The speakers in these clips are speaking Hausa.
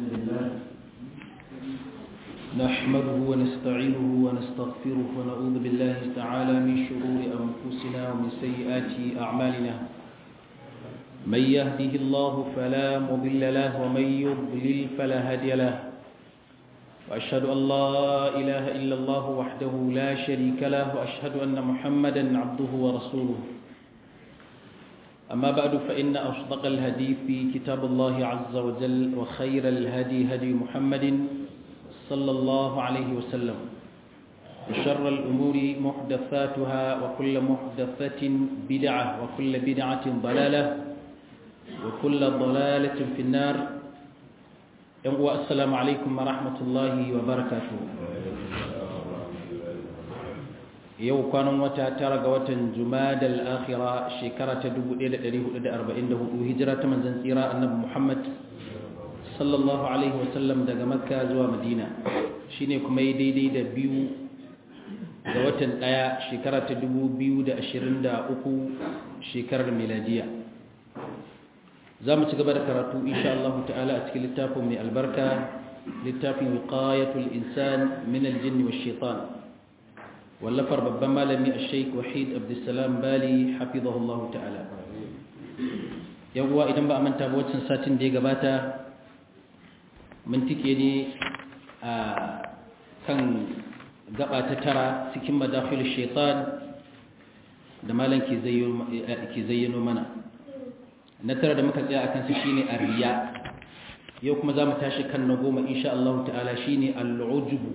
لله نحمده ونستعينه ونستغفره ونعوذ بالله تعالى من شرور أنفسنا ومن سيئات أعمالنا من يهده الله فلا مضل له ومن يضلل فلا هادي له وأشهد أن لا إله إلا الله وحده لا شريك له وأشهد أن محمدا عبده ورسوله أما بعد فإن أصدق الهدي في كتاب الله عز وجل وخير الهدي هدي محمد صلى الله عليه وسلم وشر الأمور محدثاتها وكل محدثة بدعة وكل بدعة ضلالة وكل ضلالة في النار السلام عليكم ورحمة الله وبركاته yau kwanan wata tara ga watan jumadal akhira shekara ta 1444 hijira ta manzon tsira annabi Muhammad sallallahu alaihi wasallam daga makka zuwa madina shine kuma yi daidai da biyu ga watan daya shekara ta 2023 shekarar miladiya za mu ci gaba da karatu insha Allah ta'ala a cikin littafin mai albarka littafin wiqayatul insan min aljinni wash shaitan wallafar babban malami a sheik wahid abdulsalam bali hafizahullah ta'ala yawwa idan ba a manta ba waccan satin da ya gabata mun tike ne a kan gaba ta tara cikin madafil shaitan da malam ke zayyano mana na tara da muka tsaya a kansu shine arriya yau kuma za mu tashi kan na goma insha Allah ta'ala shine al'ujubu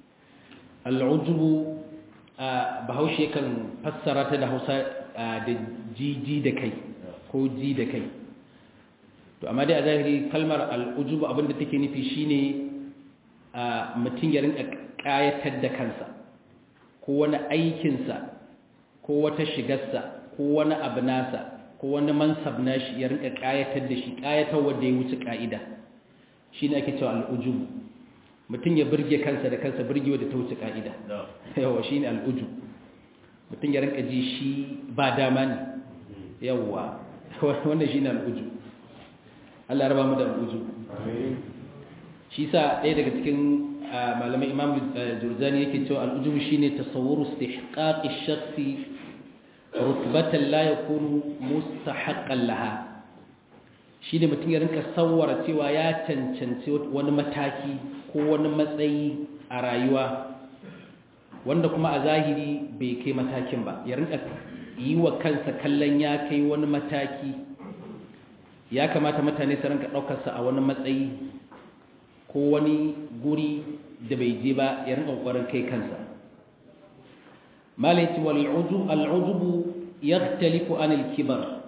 al'ujubu bahaushe kan fassara ta da hausa da jiji da kai ko ji da kai to amma dai a zahiri kalmar al'ujubu abinda take nufi shine mutum ya rinka kayatar da kansa ko wani aikinsa ko wata shigarsa ko wani abu nasa ko wani mansab nashi ya rinka kayatar da shi kayatar wanda ya wuce ka'ida shine ake cewa al'ujubu mutum ya birge kansa da kansa birgewa da ta wuce ka'ida yawa shi ne al'uju mutum ya rinka ji shi ba dama ne yawa wannan shi ne al'uju Allah raba mu da al'uju shi sa ɗaya daga cikin malamai imam jurzani yake cewa al'uju shi ne tasawuru istihqaqi shakhsi rutbatan la yakunu mustahaqqan laha shi ne mutum ya rinka sawara cewa ya cancanci wani mataki ko wani matsayi a rayuwa wanda kuma a zahiri bai kai matakin ba ya rinka yi wa kansa kallon ya kai wani mataki ya kamata mutane su rinka ɗaukarsa a wani matsayi ko wani guri da bai je ba ya rinka ƙoƙarin kai kansa malaiti al'ujubu ya talifu anil kibar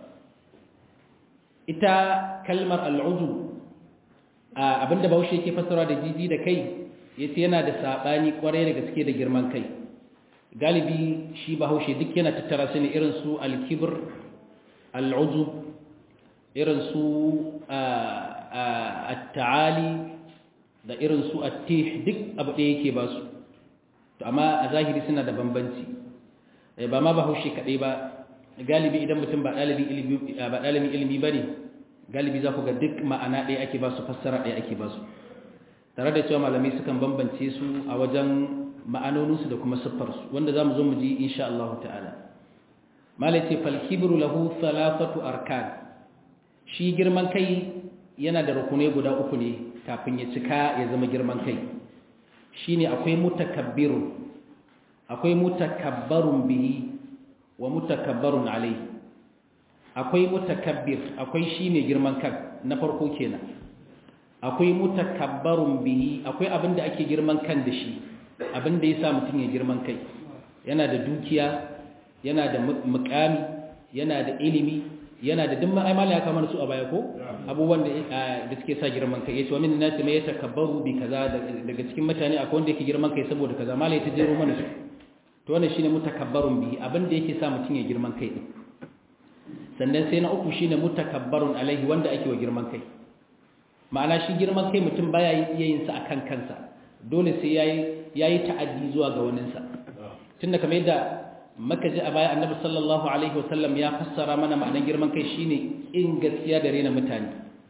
ita kalmar al'ujubu abinda bahaushe yake fassara da jiji da kai yace yana da sabani kwarai da gaske da girman kai galibi shi bahaushe duk yana tattara su ne irin su al-kibr al-ujub irin su at-ta'ali da irin su at-tih duk abu da yake ba su to amma a zahiri suna da bambanci ba ma bahaushe kadai ba galibi idan mutum ba dalibin ilimi ba dalibin ilimi bane galibi za ku ga duk ma'ana ɗaya ake ba su fassara ɗaya ake ba su tare da cewa malamai sukan bambance su a wajen ma'anoninsu da kuma siffarsu wanda za mu zo mu ji insha Allah ta'ala malai ce falkibru lahu thalathatu arkan shi girman kai yana da rukunai guda uku ne kafin ya cika ya zama girman kai shine akwai mutakabbirun akwai mutakabbarun bihi wa mutakabbarun alaihi akwai mutakabbir akwai shi mai girman kan na farko kenan akwai mutakabbarun bihi akwai abin da ake girman kan da shi abin da ya sa mutum ya girman kai yana da dukiya yana da mukami yana da ilimi yana da dimma ai mala ya kama su a baya ko abubuwan da da suke sa girman kai yace wa min nasi mai yatakabbaru bi kaza daga cikin mutane akwai wanda yake girman kai saboda kaza mala ya tajero mana su to wannan shine mutakabbarun bihi abin da yake sa mutum ya girman kai din sannan sai na uku shine mutakabbarun alaihi wanda ake wa girman kai ma'ana shi girman kai mutum baya iya yin sa akan kansa dole sai yayi yayi ta'addi zuwa ga waninsa tunda kamar yadda maka ji a baya annabi sallallahu alaihi wasallam ya fassara mana ma'anar girman kai shine in gaskiya da rena mutane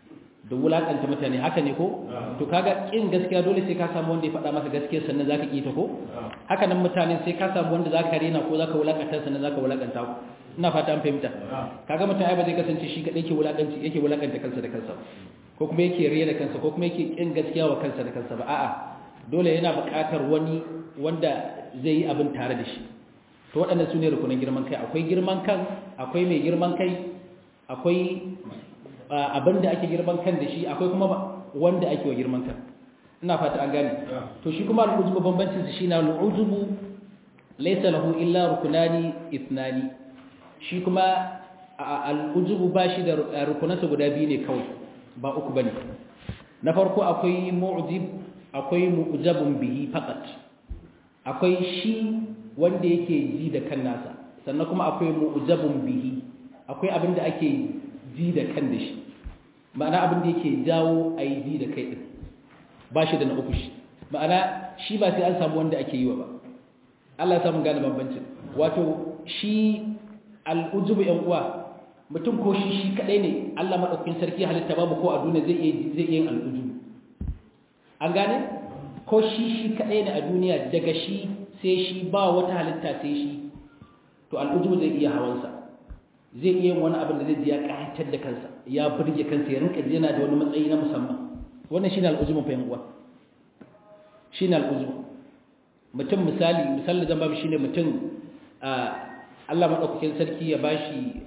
da wulakanta mutane haka ne ko to kaga kin gaskiya dole sai ka samu wanda ya faɗa masa gaskiya sannan zaka ki ta ko haka nan mutane sai ka samu wanda zaka rena ko zaka wulakanta sannan zaka wulakanta ku ina fata an fahimta kaga mutum ai ba zai kasance shi kadai yake wulakanci yake wulakanta kansa da kansa ko kuma yake rena kansa ko kuma yake kin gaskiya wa kansa da kansa ba a'a dole yana buƙatar wani wanda zai yi abin tare da shi to waɗannan su ne rukunin girman kai akwai girman kan akwai mai girman kai akwai abin da ake girman kan da shi akwai kuma wanda ake wa girman kan ina fata an gane to shi kuma al'ujubu bambancin su shine al'ujubu laysa lahu illa rukunani ithnani shi kuma al'ujubu ba shi da rukunansa guda biyu ne kawai ba uku bane na farko akwai mu'jib akwai mu'jabun bihi faqat akwai shi wanda yake ji da kan nasa sannan kuma akwai mu'jabun bihi akwai abin da ake ji da kan da shi ma'ana abin da yake jawo a yi ji da kai ɗin ba shi da na uku shi ma'ana shi ba sai an samu wanda ake yi wa ba Allah ya samu gane bambancin wato shi al'ujubu yan uwa mutum ko shi shi kadai ne Allah madaukakin sarki halitta babu ko a duniya zai iya zai iya yin al'ujubu an gane ko shi shi kadai ne a duniya daga shi sai shi ba wata halitta sai shi to al'ujubu zai iya hawansa zai iya wani abin da zai ji ya ƙayatar da kansa ya burge kansa ya rinka yana da wani matsayi na musamman wannan shine al'uzumin fa uwa shine al'uzum mutum misali misali zan babu shine mutum Allah madaukakin sarki ya bashi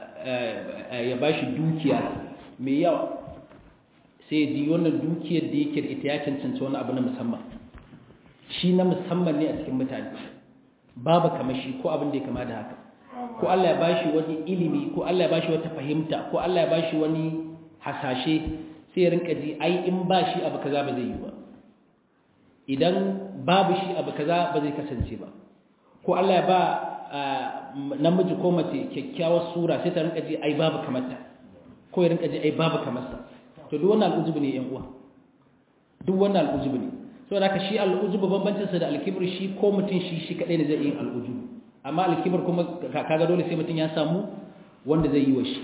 ya bashi dukiya mai yawa sai ji wannan dukiyar da yake da ita ya cancanta wani abu na musamman shi na musamman ne a cikin mutane babu kamar shi ko abin da ya kama da haka ko Allah ya bashi wani ilimi ko Allah ya bashi wata fahimta ko Allah ya bashi wani hasashe sai ya rinka ji ai in ba shi abu kaza ba zai yi ba idan babu shi abu kaza ba zai kasance ba ko Allah ya ba namiji ko mace kyakkyawar sura sai ta rinka ji ai babu kamarta ko ya rinka ji ai babu kamarsa to duk wannan al'ujubu ne yan uwa duk wannan al'ujubu ne saboda haka shi al'ujubu bambancin sa da alkibr shi ko mutum shi shi kadai ne zai yi al'ujubu amma alkibar kuma kaga dole sai mutum ya samu wanda zai yi wa shi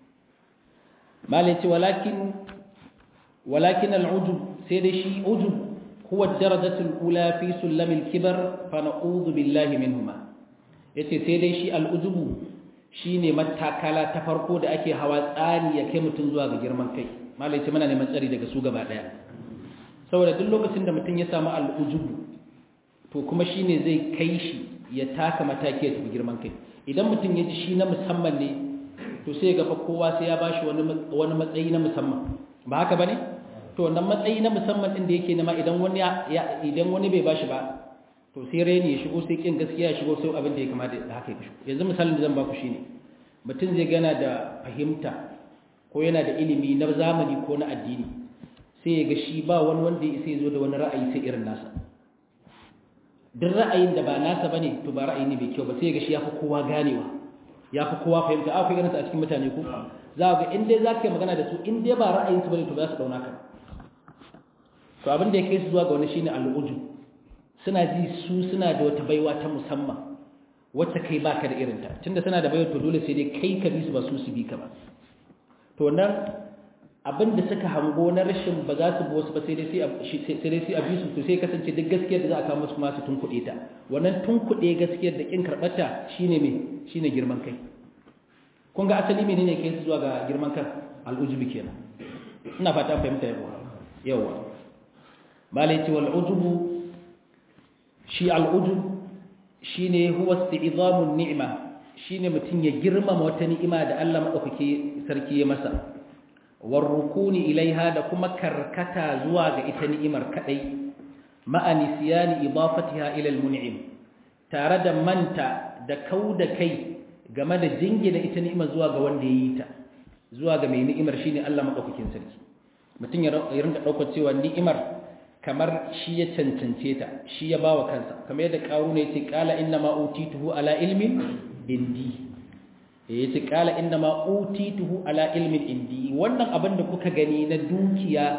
malai ce walakin walakin al'ujub sai dai shi ujub huwa darajatul ula fi sulamil kibar fa na'udhu billahi minhuma yace sai dai shi al'ujubu shine matakala ta farko da ake hawa tsani ya kai mutum zuwa ga girman kai malai ce muna neman tsari daga su gaba daya saboda duk lokacin da mutum ya samu al'ujubu to kuma shine zai kai shi ya taka mataki ya tafi girman kai idan mutum ya ji shi na musamman ne to sai ga kowa sai ya bashi wani wani matsayi na musamman ba haka bane to wannan matsayi na musamman din da yake nema idan wani ya idan wani bai bashi ba to sai reni ya shigo sai kin gaskiya ya shigo sai abin da ya kamata da haka ya shigo yanzu misalin da zan baku shine mutum zai gana da fahimta ko yana da ilimi na zamani ko na addini sai ya ga shi ba wani wanda ya isa ya zo da wani ra'ayi sai irin nasa duk ra'ayin da ba nasa bane to ba ra'ayi ne bai kyau ba sai ga shi yafi kowa ganewa yafi kowa fahimta a kai ganin a cikin mutane ko za ga in dai zaka yi magana da su in dai ba ra'ayin su bane to za su dauna ka to abin da yake su zuwa ga wani shine al'uju suna ji su suna da wata baiwa ta musamman wacce kai baka da irin ta tunda suna da baiwa to dole sai dai kai ka bi su ba su su bi ka ba to nan abin da suka hango na rashin ba za su bi wasu ba sai dai sai a bi su to sai kasance duk gaskiyar da za a kawo musu kuma su tunkuɗe ta wannan tunkuɗe gaskiyar da kin karɓata shine me shine girman kai kun ga asali menene kai su zuwa ga girman kan al'ujubi kenan ina fata an fahimta yawa yawa malai ce wal ujubu shi al'ujub shine huwa isti'zamun ni'ma shine mutun ya girmama wata ni'ima da Allah madaukake sarki ya masa warrukuni ilaiha da kuma karkata zuwa ga ita ni'imar kadai ma'ani siyani idafatiha ila almun'im tare da manta da kauda kai game da jingina ita ni'imar zuwa ga wanda yayi ta zuwa ga mai ni'imar shine Allah madaukakin sarki mutun ya rinka daukar cewa ni'imar kamar shi ya cancance ta shi ya bawa kansa kamar yadda qaruna yace qala inna ma utituhu ala ilmin indi ya ce kala inda ma utituhu ala ilmin indi wannan abin da kuka gani na dukiya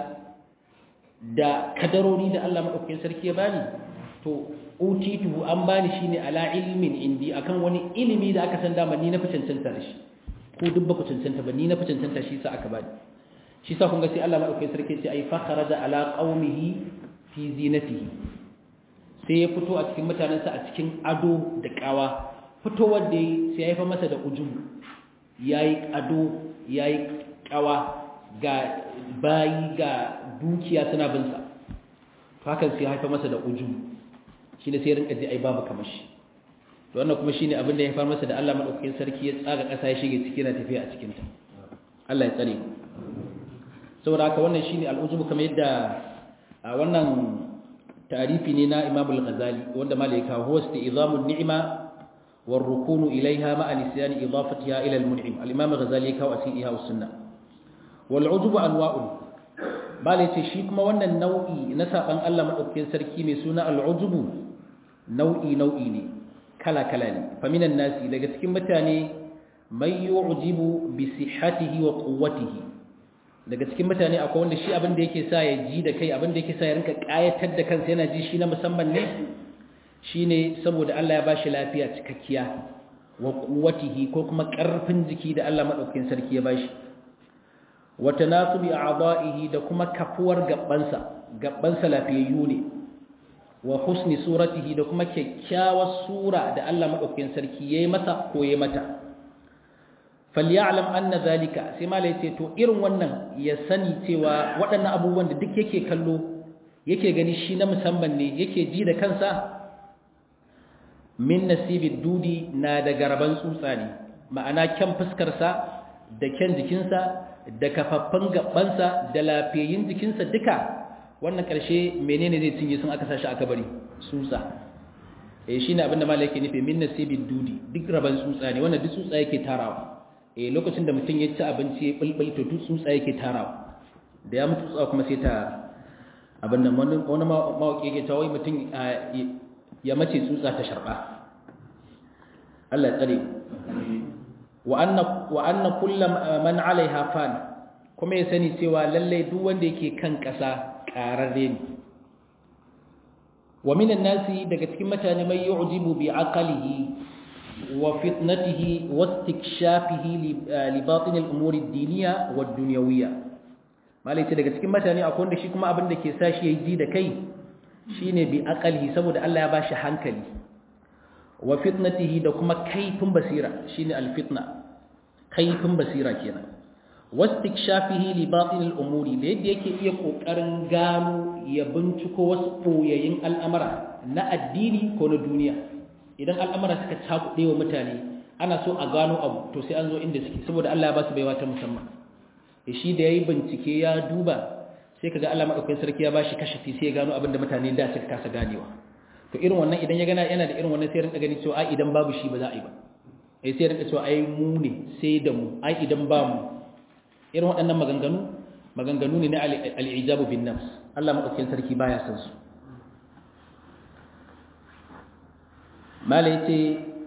da kadarori da Allah madaukakin sarki ya bani to utituhu an bani shine ala ilmin indi akan wani ilimi da aka san dama ni na fi cancanta da shi ko duk ba ku cancanta ba ni na fi cancanta shi sa aka bani shi sa kun ga sai Allah madaukakin sarki ce ai fa kharaja ala qaumihi fi zinatihi sai ya fito a cikin mutanensa a cikin ado da kawa fitowar da sai ya haifa masa da ujubu yayi ado yayi kawa ga bayi ga dukiya suna bin sa to hakan sai ya haifa masa da ujubu shi ne sai rinka ji ai babu kamar shi to wannan kuma shine abin da ya haifar masa da Allah madaukakin sarki ya tsaga kasa ya shige ciki na tafiya a cikin ta Allah ya tsare mu saboda haka wannan shine al'ujubu kamar yadda a wannan tarifi ne na Imam al-Ghazali wanda malaika huwa isti'zamun ni'ma war rukunu ilaiha ma'a nisyan idafatiha ila al-mun'im al-Imam al-Ghazali kawo asiha wa sunna wal ujubu anwa'un bale ce shi kuma wannan nau'i na saban Allah madaukakin sarki mai suna al-ujubu nau'i nau'i ne kala kala ne faminan nasi daga cikin mutane mai yu'jibu bi sihhatihi wa quwwatihi daga cikin mutane akwai wanda shi abin da yake sa ya ji da kai abin da yake sa ya rinka kayatar da kansa yana ji shi na musamman ne shine saboda Allah ya bashi lafiya cikakkiya wa quwwatihi ko kuma karfin jiki da Allah madaukakin sarki ya bashi wa tanasubi a'dha'ihi da kuma kafuwar gabbansa gabbansa lafiyayyu ne wa husni suratihi da kuma kyakkyawar sura da Allah madaukakin sarki yayi masa ko yayi mata falyalam anna zalika sai malai ce to irin wannan ya sani cewa waɗannan abubuwan da duk yake kallo yake gani shi na musamman ne yake ji da kansa min nasibid dudi na da garban tsutsa ne ma'ana kyan fuskarsa da kyan jikinsa da kafaffan gabansa da lafiyayin jikinsa duka wannan ƙarshe menene zai cinye sun aka sashi aka bari tsutsa eh shine abinda malai yake nufi min nasibid dudi duk raban tsutsa ne wannan duk tsutsa yake tarawa eh lokacin da mutum ya ci abinci ya bulbul to duk tsutsa yake tarawa da ya mutu tsutsa kuma sai ta abin nan wani wani mawaki yake cewa wai mutum ya mace tsutsa ta sharba Allah ya tsare wa anna wa anna kullu man alaiha fan kuma ya sani cewa lalle duk wanda yake kan kasa qararre ne wa minan nasi daga cikin mutane mai yu'jibu bi aqlihi وفتنته واستكشافه لباطن الأمور الدينية والدنيوية ما ليس daga cikin mutane akwai wanda shi kuma abin da ke sa shi yayi ji da kai shine bi aqalihi saboda Allah ya bashi hankali wa fitnatihi da kuma kaifin basira shine alfitna kaifin basira kenan wastikshafihi li batin al-umuri da yadda yake iya kokarin gano ya binciko wasu boyayin al'amara na addini ko na duniya idan al'amura suka cakuɗe wa mutane ana so a gano abu to sai an zo inda suke saboda Allah ya ba su baiwa ta musamman e shi da yayi bincike ya duba sai kaga Allah madaukakin sarki ya bashi kashafi sai ya gano abin da mutane da suka kasa ganewa to irin wannan idan ya gana yana da irin wannan sai rinka gani cewa ai idan babu shi ba za a yi ba eh sai rinka cewa ai mu ne sai da mu ai idan ba mu irin waɗannan maganganu maganganu ne na al-ijabu bin nafs Allah madaukakin sarki baya san su mala yace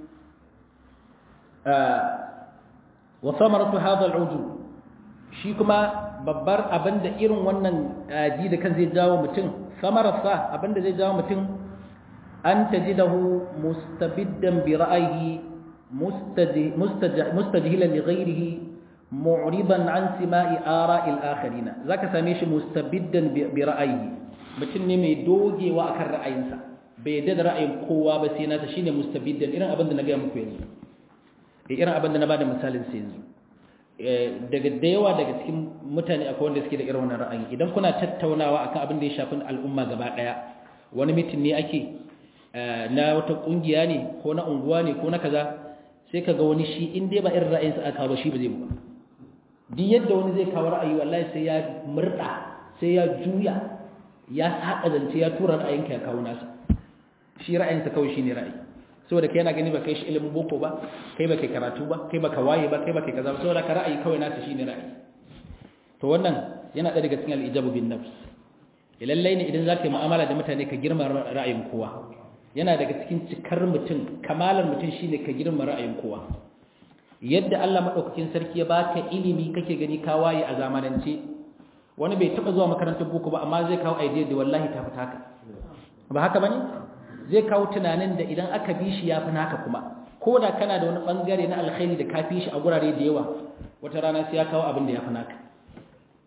wa samaratu hadha al'ujub shi kuma babbar abinda irin wannan ji da kan zai jawo mutum samararsa abinda zai jawo mutum an tajidahu mustabiddan bi ra'ayi mustajhilan li ghayrihi mu'riban an sima'i ara'il akharina zaka same shi mustabiddan bi ra'ayi mutum ne mai dogewa akan ra'ayinsa bai yadda da ra'ayin kowa ba sai nasa shine mustabiddan irin abin da na gaya muku yanzu eh irin abin da na bada misalin sai yanzu daga da yawa daga cikin mutane akwai wanda suke da irin wannan ra'ayi idan kuna tattaunawa akan abin da ya shafi al'umma gaba daya wani mitin ne ake na wata kungiya ne ko na unguwa ne ko na kaza sai kaga wani shi in dai ba irin ra'ayinsa aka ba shi ba zai ba duk yadda wani zai kawo ra'ayi wallahi sai ya murda sai ya juya ya saka zance ya tura ra'ayinka ya kawo nasa shi ra'ayinsa kawai shi ne ra'ayi saboda kai yana gani ba kai shi ilimin boko ba kai ba kai karatu ba kai ba ka waye ba kai ba kai kaza ba saboda ka ra'ayi kawai nasa shi ne ra'ayi to wannan yana ɗaya daga cikin al'ijabu bin nafs lallai ne idan za ka yi mu'amala da mutane ka girma ra'ayin kowa yana daga cikin cikar mutum kamalar mutum shine ka girma ra'ayin kowa yadda Allah madaukakin sarki ya baka ilimi kake gani ka waye a zamanance wani bai taba zuwa makarantar boko ba amma zai kawo idea da wallahi ta fita ka ba haka bane zai kawo tunanin da idan aka bi shi yafi naka kuma ko da kana da wani bangare na alkhairi da ka fi shi a gurare da yawa wata rana sai ya kawo abin da yafi naka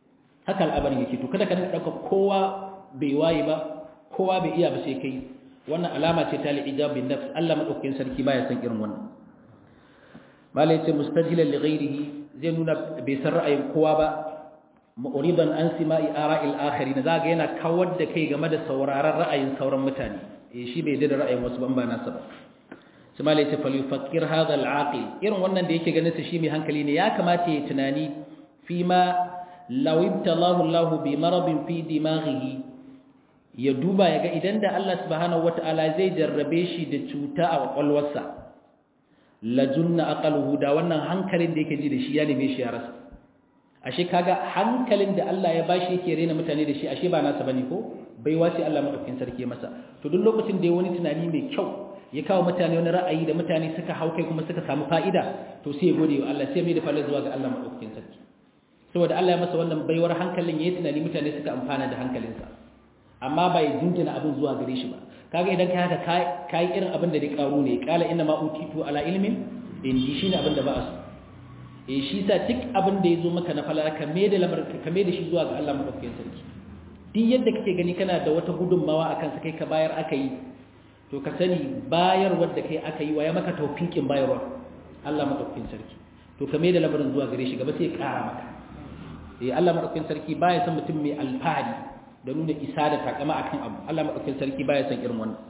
haka al'amarin yake to kada ka dauka kowa bai waye ba kowa bai iya ba sai kai wannan alama ce ta al-ijab bin nafs Allah madaukakin sarki baya san irin wannan malai ce mustajilan li ghairihi zai nuna bai san ra'ayin kowa ba mu'riban an sima'i ara'il akharin zaga yana kawar da kai game da sauraron ra'ayin sauran mutane eh shi bai da ra'ayin wasu ban ba nasa ba sai malai ce fal yufakkir hadha al-aqil irin wannan da yake ganin sa shi mai hankali ne ya kamata ya tunani fi ma law ibtalahu Allah bi maradin fi dimaghihi ya duba ya ga idan da Allah subhanahu wata'ala zai jarrabe shi da cuta a kwakwalwarsa lajunna aqaluhu da wannan hankalin da yake ji da shi ya neme shi ya rasa ashe kaga hankalin da Allah ya bashi yake rena mutane da shi ashe ba nasa bane ko bai wace Allah madaukakin sarki masa to duk lokacin da ya wani tunani mai kyau ya kawo mutane wani ra'ayi da mutane suka hau kai kuma suka samu fa'ida to sai ya gode wa Allah sai mai da falla zuwa ga Allah madaukakin sarki saboda Allah ya masa wannan baiwar hankalin yayi tunani mutane suka amfana da hankalinsa amma bai jinjina abin zuwa gare shi ba kaga idan kai haka kai irin abin da dai karu ne kala inna ma utitu ala ilmin indi shine abin da ba su eh shi sa duk abin da yazo maka na falala ka me da lamar ka me da shi zuwa ga Allah madaukakin sarki duk yadda kake gani kana da wata gudunmawa akan sa kai ka bayar aka yi to ka sani bayar wadda kai aka yi wa ya maka tawfiqin bayarwa Allah madaukakin sarki to ka me da lamarin zuwa gare shi gaba sai ya kara maka eh Allah madaukakin sarki baya son mutum mai alfahari da nuna isa da takama akan abu Allah madaukakin sarki baya son irin wannan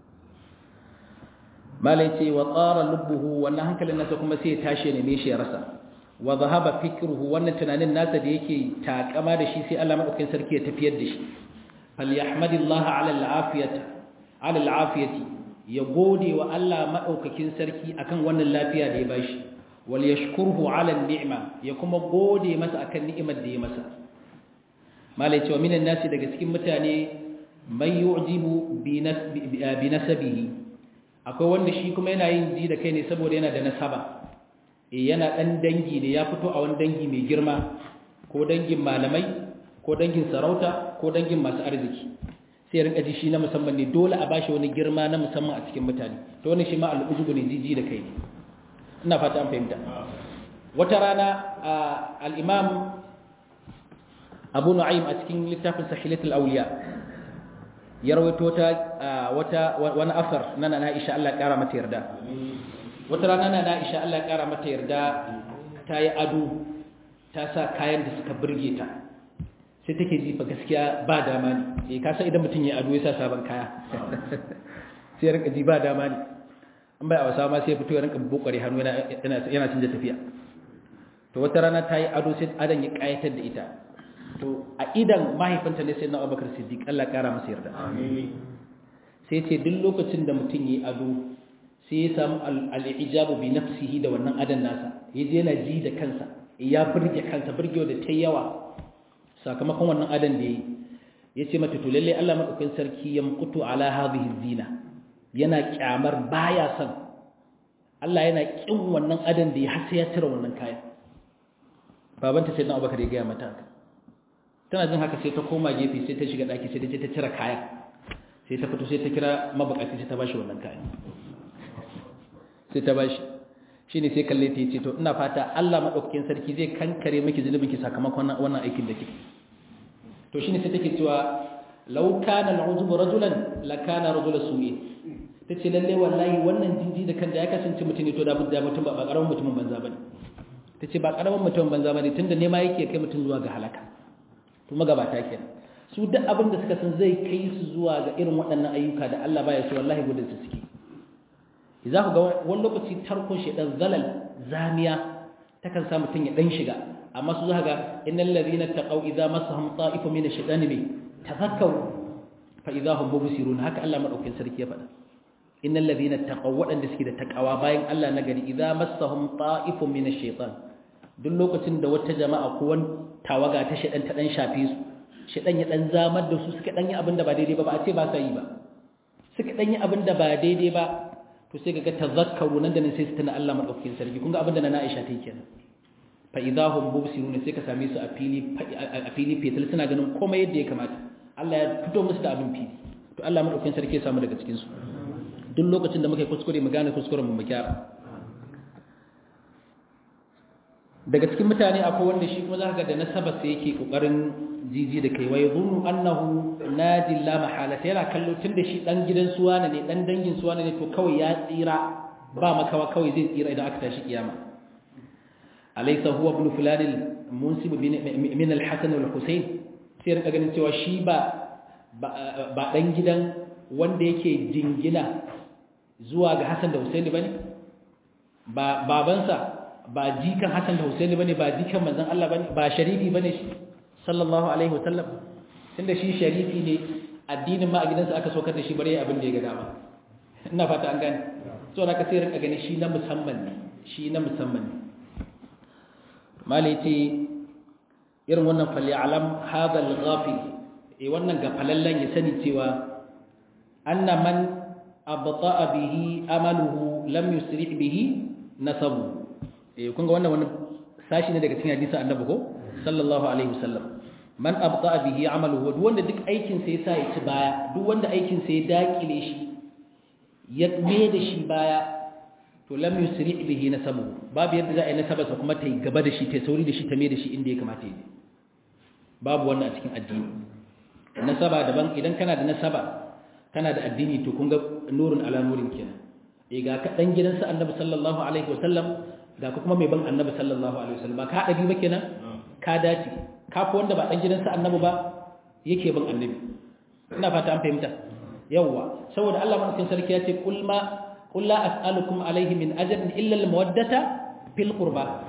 malai ce wa tsara lubbuhu wannan hankalin nasa kuma sai ya tashi ne me shi ya rasa wa zahaba fikruhu wannan tunanin nasa da yake takama da shi sai Allah madaukakin sarki ya tafiyar da shi falyahmadillaha ala al'afiyati ala al'afiyati ya gode wa Allah madaukakin sarki akan wannan lafiya da ya bashi wal yashkurhu ala ni'ma ya kuma gode masa akan ni'imar da ya masa malai cewa minan nasi daga cikin mutane mai yu'jibu bi nasabihi akwai wanda shi kuma yana yin ji da kai ne saboda yana da nasaba eh yana dan dangi ne ya fito a wani dangi mai girma ko dangin malamai ko dangin sarauta ko dangin masu arziki sai ya rinka ji shi na musamman ne dole a bashi wani girma na musamman a cikin mutane to wannan shi ma al'ujubu ne jiji da kai ne ina fata an fahimta wata rana al-imam abu nu'aym a cikin littafin sahilatul awliya ya rawaito ta wata wani afar na na Aisha Allah ya kara mata yarda wata rana na Aisha Allah ya kara mata yarda ta yi ado ta sa kayan da suka burge ta sai take ji fa gaskiya ba dama ne eh ka san idan mutum ya ado ya sa sabon kaya sai ya rinka ji ba dama ne an bai a wasa ma sai ya fito ya rinka bukare hannu yana yana canja tafiya to wata rana ta yi ado sai adan ya kayatar da ita to a idan mahaifinta ne sai na abubakar siddiq Allah kara masa yarda sai ce duk lokacin da mutum yi ado sai ya samu al'ijabu bi nafsihi da wannan adan nasa ya je yana ji da kansa ya burge kansa burgewa da ta yawa sakamakon wannan adan da ya ya ce mata to lalle Allah madaukakin sarki ya mukutu ala hadhihi zina yana kyamar baya son Allah yana kin wannan adan da ya har sai ya cire wannan kayan babanta sai na abubakar ya gaya mata haka tana jin haka sai ta koma gefe sai ta shiga daki sai ta je ta cire kayan sai ta fito sai ta kira mabukaci sai ta bashi wannan kayan sai ta bashi shine sai kalle ta yace to ina fata Allah madaukakin sarki zai kankare miki zunubin ki sakamakon wannan aikin da kike to shine sai take cewa law kana al'uzub rajulan la kana rajul su'i tace lalle wallahi wannan jinji da kan da ya kasance mutum ne to da mutum ba karamin mutumin banza bane tace ba karamin mutumin banza bane tunda nema yake kai mutum zuwa ga halaka to magabata kenan su duk abin da suka san zai kai su zuwa ga irin waɗannan ayyuka da Allah baya so wallahi gudun su suke za ku ga wani lokaci tarkon shedan zalal zamiya takan sa mutum ya dan shiga amma su za ga innal ladina taqaw idza masahum ta'ifun min ash-shaytani bi tafakkaru fa idza hum mubsirun haka Allah madaukakin sarki ya faɗa innal ladina taqaw waɗanda suke da takawa bayan Allah na gari idza masahum ta'ifun min ash-shaytan duk lokacin da wata jama'a ko wani tawaga ta shedan ta dan shafe su shedan ya dan zamar da su suka dan yi abin da ba daidai ba ba a ce ba sa yi ba suka dan yi abin da ba daidai ba to sai kaga tazakkaru nan da nan sai su tana Allah madaukakin sarki kun ga abin da na Aisha ta yi kenan fa idahum mubsiruna sai ka same su a fili a fili fetal suna ganin komai yadda ya kamata Allah ya fito musu da abin fili to Allah madaukakin sarki ya samu daga cikin su duk lokacin da muka yi kuskure mu gane kuskuren mu mu gyara daga cikin mutane akwai wanda shi kuma zaka ga da nasaba sai yake kokarin jiji da kai wai zunnu annahu nadi la mahala yana kallo tunda shi dan gidan suwana ne dan dangin suwana ne to kawai ya tsira ba makawa kawai zai tsira idan aka tashi kiyama alaysa huwa ibn fulan al-munsib min al-hasan wal-husayn sai rika ganin cewa shi ba ba dan gidan wanda yake jingina zuwa ga Hassan da Husaini bane ba babansa ba jikan Hassan da Husaini bane ba jikan manzon Allah bane ba sharifi bane shi sallallahu alaihi wasallam tunda shi sharifi ne addinin ma a gidansa aka saukar da shi bare abin da ya ga dama ina fata an gane so na ka sai rinka gani shi na musamman ne shi na musamman ne malai ce irin wannan falli alam hadha al-ghafil eh wannan ga falallan ya sani cewa anna man abta'a bihi amaluhu lam yusri bihi nasabu eh kun ga wannan wannan sashi ne daga cikin hadisin annabi ko sallallahu alaihi wasallam man abta'a bihi amaluhu duk wanda duk aikin sa yasa ya ci baya duk wanda aikin sa ya dakile shi ya me da shi baya to lam yusri bihi nasabu babu yadda za a yi nasaba sa kuma ta yi gaba da shi ta sauri da shi ta me da shi inda ya kamata yi babu wannan a cikin addini nasaba daban idan kana da nasaba kana da addini to kun ga nurun ala nurin kenan eh ga ka dan gidansa annabi sallallahu alaihi wasallam ga ka kuma mai ban annabi sallallahu alaihi wasallam ba ka hada biyu ba kenan ka dace ka fi wanda ba dan gidansa annabi ba yake ban annabi ina fata an fahimta yawwa saboda Allah madaukakin sarki ya ce kul ma qul la as'alukum alaihi min ajrin illa al mawaddata fil qurba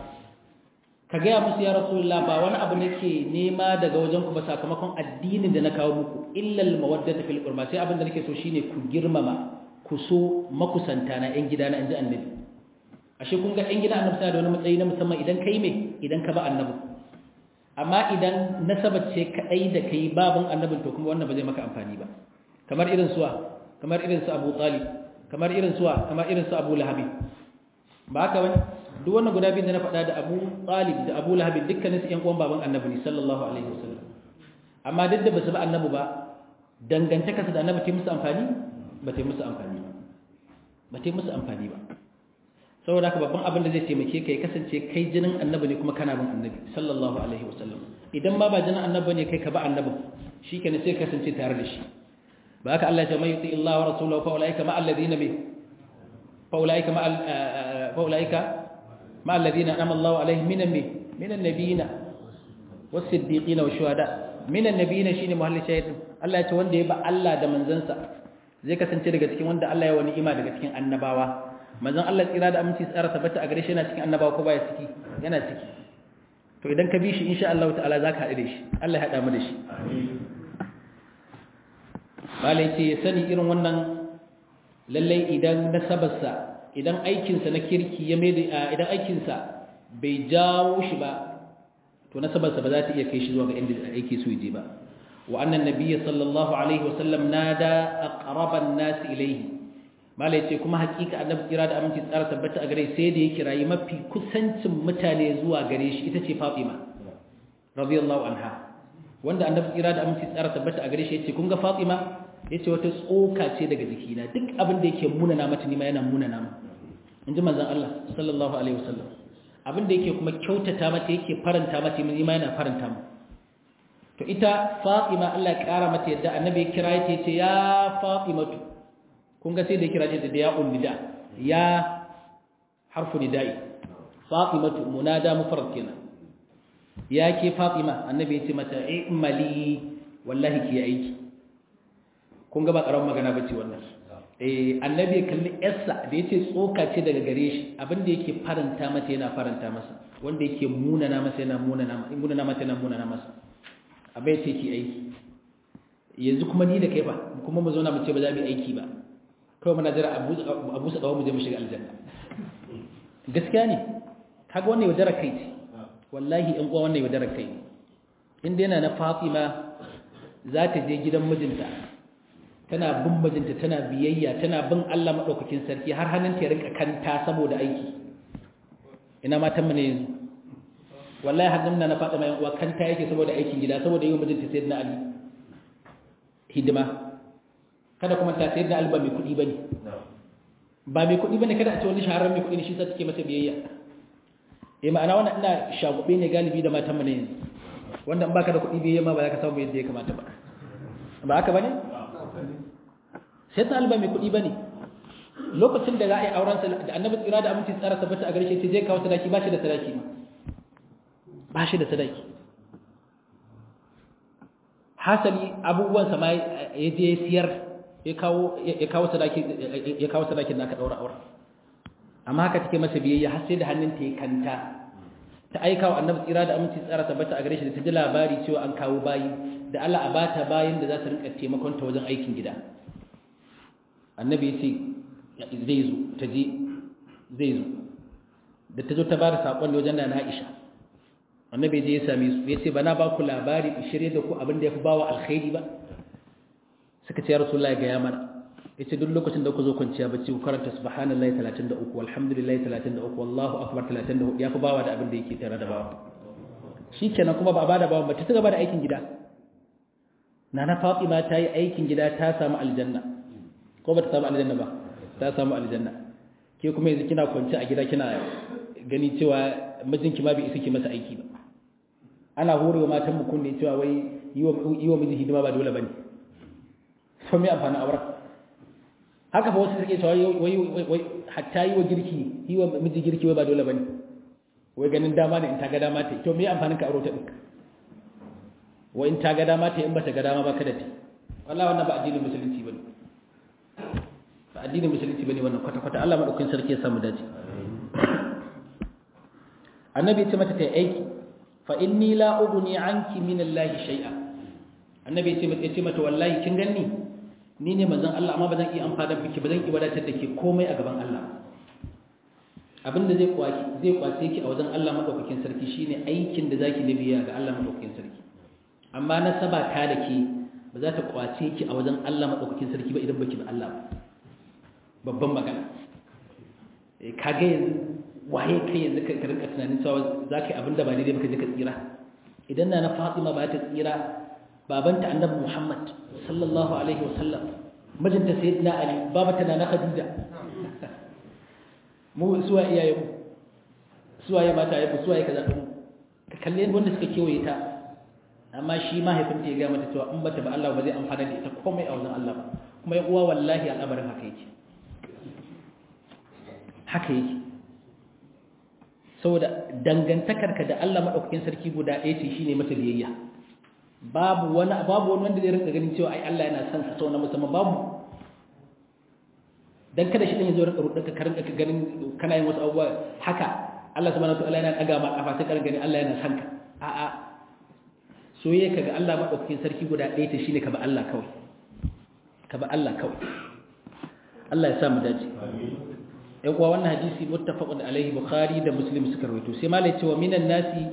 ka gaya musu ya rasulullah ba wani abu nake nema daga wajen ku ba sakamakon addinin da na kawo muku illal mawaddata fil qurba sai abin da nake so shine ku girmama ku so makusanta na yan gidana inji annabi ashe kun ga yan gida annabi sai da wani matsayi na musamman idan kai me idan ka ba annabi amma idan nasaba ce kadai da kai babun annabin to kuma wannan ba zai maka amfani ba kamar irin suwa kamar irin su Abu Talib kamar irin suwa kamar irin su Abu Lahab ba haka bane duk wannan guda biyu da na faɗa da Abu Talib da Abu Lahab dukkanin su ƴan uwan baban Annabi ne sallallahu alaihi wasallam amma duk da basu ba Annabi ba dangantaka su da Annabi ta musu amfani ba ta musu amfani ba ba ta musu amfani ba saboda haka babban abin da zai taimake ka ya kasance kai jinin Annabi ne kuma kana bin Annabi sallallahu alaihi wasallam idan ma ba jinin Annabi ne kai ka ba Annabi shikenan sai ka kasance tare da shi ba haka Allah ya ce mai yuti Allah wa rasulahu fa ulaika ma alladhina bi fa ulaika ma fa ulaika مع الذين أنعم الله عليهم من من النبيين والصديقين والشهداء من النبيين shine muhalli shahid Allah ya ce wanda ya ba Allah da manzansa zai kasance daga cikin wanda Allah ya wani ima daga cikin annabawa manzon Allah tsira da aminci tsara tabbata a gare shi yana cikin annabawa ko baya ciki yana ciki to idan ka bi shi insha Allah ta'ala zaka haɗu da shi Allah ya haɗa mu da shi malai ce ya sani irin wannan lallai idan nasabarsa idan aikinsa na kirki ya mai idan aikinsa bai jawo shi ba to nasabarsa ba za ta iya kai shi zuwa ga inda aiki so je ba wa annan nabiyyi sallallahu alaihi wasallam nada aqraban nas ilayhi malai ce kuma hakika annabi kira da aminci tsara tabbata a gare sai da ya kirayi mafi kusancin mutane zuwa gare shi ita ce Fatima radiyallahu anha wanda annabi kira da aminci tsara tabbata a gare shi yace kun ga Fatima yace wata tsoka ce daga jikina duk abin da yake munana mata ni ma yana munana mu inji manzon Allah sallallahu alaihi wasallam abin da yake kuma kyautata mata yake faranta mata ni ma yana faranta mu to ita Fatima Allah ya kara mata yadda annabi ya kira ta yace ya Fatimatu kun ga sai da kira ta da ya unnida ya harfu nida'i Fatimatu munada mufrad kenan ya ke Fatima annabi ya ce mata i'mali wallahi ki aiki kun ga ba karamin magana bace wannan eh annabi kalli yarsa da yace tsoka ce daga gare shi abinda yake faranta mata yana faranta masa wanda yake munana masa yana munana munana mata yana munana masa abai ce ki aiki yanzu kuma ni da kai ba kuma mu zauna mu ce ba za mu yi aiki ba kawai muna jira abu abu sa dawo mu je mu shiga aljanna gaskiya ne kaga wannan yaudara kai ce wallahi in uwa wannan yaudara kai ne inda yana na Fatima za ta je gidan mijinta tana bin mijinta tana biyayya tana bin Allah madaukakin sarki har hannun ta rinka kanta saboda aiki ina matan mu ne yanzu wallahi hannun na fada mai uwa kanta yake saboda aikin gida saboda yau mijinta sayyidina Ali hidima kada kuma ta sayyidina Ali ba mai kudi bane ba mai kudi bane kada a ce wani shahararren mai kudi ne shi sa take masa biyayya eh ma'ana wannan ina shagube ne galibi da matan mu ne yanzu wanda in baka da kuɗi bai ma ba za ka samu yadda ya kamata ba ba haka bane sai ta alba mai kuɗi bane lokacin da za a yi auren sa da annabi tsira da aminci tsara tabbata a gare shi zai kawo sadaki ba shi da sadaki ma ba shi da sadaki hasali abubuwan sa ma ya je siyar ya kawo ya kawo sadaki ya kawo sadakin da aka daura auren amma haka take masa biyayya har sai da hannunta ya kanta ta aika wa annabi tsira da aminci tsara tabbata a gare shi da ta ji labari cewa an kawo bayi da Allah a bata bayin da za su rinka taimakon ta wajen aikin gida annabi ya ce zai zo ta je zai zo da ta zo ta bada sakon ne wajen da na Aisha annabi je ya same su ya ce bana ba ku labari in shirye da ku abin da ya fi bawa alkhairi ba suka ce ya rasulullahi ga ya mana yace duk lokacin da ku zo kwanciya bacci ku karanta subhanallahi 33 walhamdulillahi 33 wallahu akbar 34 yafi bawa da abin da yake tare da bawa shikenan kuma ba a bada bawa ba ta gaba da aikin gida nana fatima ta yi aikin gida ta samu aljanna ko ba ta samu aljanna ba ta samu aljanna ke kuma yanzu kina kwanci a gida kina gani cewa mijinki ma bai isa ki masa aiki ba ana horewa matan mu kunne cewa wai yi wa miji hidima ba dole bane so me amfani auren haka fa wasu suke cewa wai wai hatta yi wa girki yi wa miji girki wai ba dole bane wai ganin dama ne in ta ga dama ta to me amfanin ka aure ta din wai in ta ga dama ta in bata ga dama ba kada ta wallahi wannan ba addinin musulunci bane ba addinin musulunci bane wannan kwata kwata Allah madaukakin sarki ya samu dace annabi ya ce mata ta aiki fa inni la ughni anki min Allah shay'a annabi ya ce mata wallahi kin ganni ni ne manzon Allah amma ba zan iya amfana miki ba zan iya wadatar da ke komai a gaban Allah abinda zai kwaci zai kwace ki a wajen Allah madaukakin sarki shine aikin da zaki nabiya ga Allah madaukakin sarki amma na saba ta da ke ba za ta kwace ki a wajen Allah madaukakin sarki ba idan baki ba Allah babban magana eh kage yanzu waye kai yanzu ka rinka tunanin cewa zaka yi abinda ba daidai ba ka je ka tsira idan na na Fatima ba ta tsira babanta annabi Muhammad sallallahu alaihi wasallam mijinta sayyidina Ali babata na Khadija mu suwa iyaye mu suwa ya mata ya suwa ya kaza mu ka kalle wanda suka kewaye ta amma shi mahaifinta ya ga mata cewa in bata ba Allah ba zai amfana da ita komai a wajen Allah ba kuma ya uwa wallahi al'amarin haka yake haka yake saboda dangantakarka da Allah madaukakin sarki guda ɗaya ce shine mata biyayya babu wani babu wani wanda zai rinka ganin cewa ai Allah yana son ka sau na musamman babu dan kada shi dan yazo rinka rudaka ka rinka ganin kana yin wasu abubuwa haka Allah subhanahu wataala yana daga ma kafa sai ka gani Allah yana son ka a a soyayya kaga Allah madaukakin sarki guda ɗaya ta shine ka ba Allah kawai ka ba Allah kawai Allah ya sa mu dace amin kuwa wannan hadisi muttafaqun alaihi bukhari da muslim suka rawaito sai malai cewa minan nasi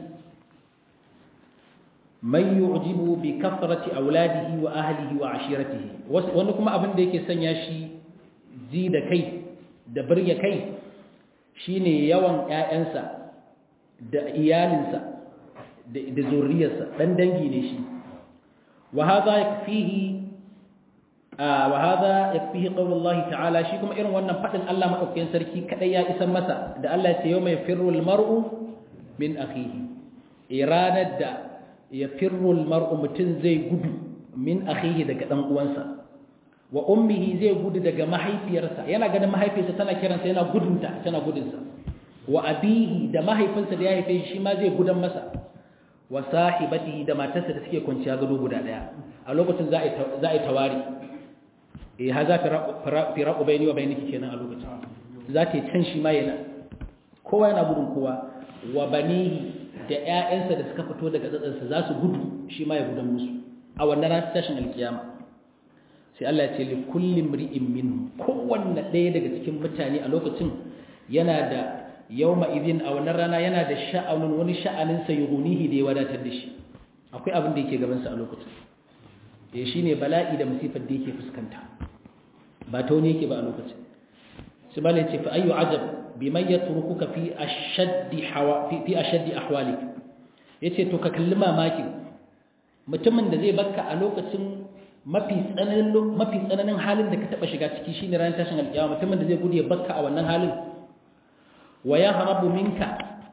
man yu'jibu bi kathrati auladihi wa ahlihi wa ashiratihi wanda kuma abin da yake sanya shi ji da kai da burge kai shine yawan ƴaƴansa da iyalinsa da da zuriyarsa dan dangi ne shi wa hadha yakfihi wa hadha yakfihi qawlu Allah ta'ala shi kuma irin wannan fadin Allah madaukakin sarki kadai ya isan masa da Allah ya ce yawma yafirru al-mar'u min akhihi iranar da ya firrul mar'u mutum zai gudu min akhihi daga dan uwansa wa ummihi zai gudu daga mahaifiyarsa yana ganin mahaifiyarsa tana kiransa yana gudunta tana gudunsa wa abihi da mahaifinsa da ya haife shi ma zai gudan masa wa sahibatihi da matarsa da suke kwanciya gado guda daya a lokacin za a yi tawari eh ha za firaku bayani wa bayaniki kenan a lokacin za ta yi can shi ma yana kowa yana gudun kowa wa banihi da ‘ya'yansa da suka fito daga tsatsansa za su gudu shi ma ya gudan musu a wannan ranar tashin alkiyama sai Allah ya ce li kullum ri'in min kowanne ɗaya daga cikin mutane a lokacin yana da yawma idin a wannan rana yana da sha'anin wani sha'anin sa yughnihi da ya wadatar da shi akwai abin da yake gaban sa a lokacin eh shine bala'i da musifar da yake fuskanta ba ta wani yake ba a lokacin sai malai ce fa ayyu ajab biman yatrukuka fi ashaddi hawa fi fi ashaddi ahwalik yace to ka kalli mamakin mutumin da zai bakka a lokacin mafi tsananin mafi tsananin halin da ka taba shiga ciki shine ran tashin alƙiyama mutumin da zai gudu ya bakka a wannan halin wa ya harabu minka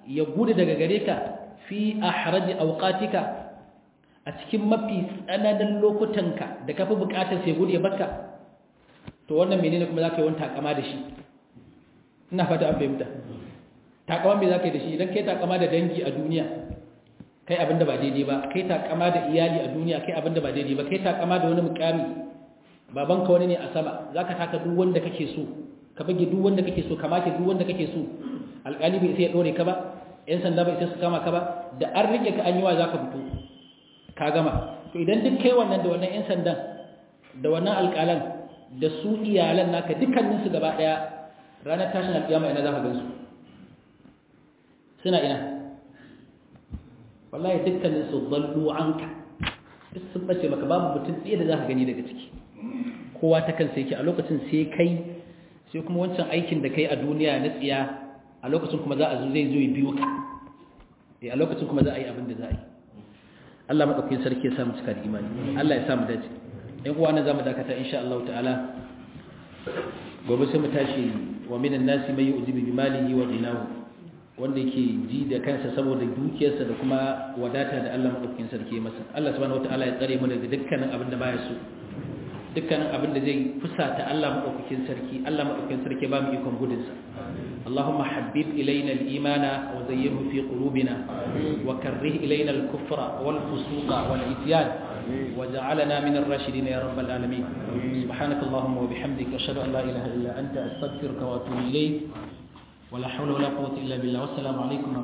ya gudu daga gare ka fi ahraji awqatika a cikin mafi tsananin lokutanka da kafi bukatar sai gudu ya baka to wannan menene kuma zaka yi wani takama da shi ina fata an fahimta takama me zaka yi da shi idan kai takama da dangi a duniya kai abinda ba daidai ba kai takama da iyali a duniya kai abinda ba daidai ba kai takama da wani mukami babanka wani ne a sama zaka taka duk wanda kake so ka bage duk wanda kake so ka make duk wanda kake so alƙali bai sai ya dore ka ba yan sanda bai sai su kama ka ba da an rike ka an yi wa zaka fito ka gama to idan duk kai wannan da wannan yan sandan da wannan alƙalan da su iyalan naka dukkanin su gaba daya ranar tashin alƙiyama ina zaka gansu suna ina wallahi dukkanin su dallu anka duk sun bace maka babu mutum tsaye da zaka gani daga ciki kowa ta kansa yake a lokacin sai kai sai kuma wancan aikin da kai a duniya na tsiya a lokacin kuma za a zo zai zo ya biyo ka a lokacin kuma za a yi abin da za a yi Allah maɗaukakin sarki ya samu cika da imani Allah ya samu dace ɗan uwa na zamu dakata insha Allah ta'ala gobe sai mu tashi wa minan nasi mai yu'jibu bi malihi wa ghinahu wanda yake ji da kansa saboda dukiyarsa da kuma wadata da Allah maɗaukakin sarki ya masa Allah subhanahu wataala ya tsare mu daga dukkanin abin da baya so dukkanin abin da zai fusata Allah maɗaukakin sarki Allah maɗaukakin sarki ba mu ikon gudunsa اللهم حبب إلينا الإيمان وزينه في قلوبنا وكره إلينا الكفر والفسوق والعصيان وجعلنا من الراشدين يا رب العالمين سبحانك اللهم وبحمدك أشهد أن لا إله إلا أنت أستغفرك وأتوب إليك ولا حول ولا قوة إلا بالله والسلام عليكم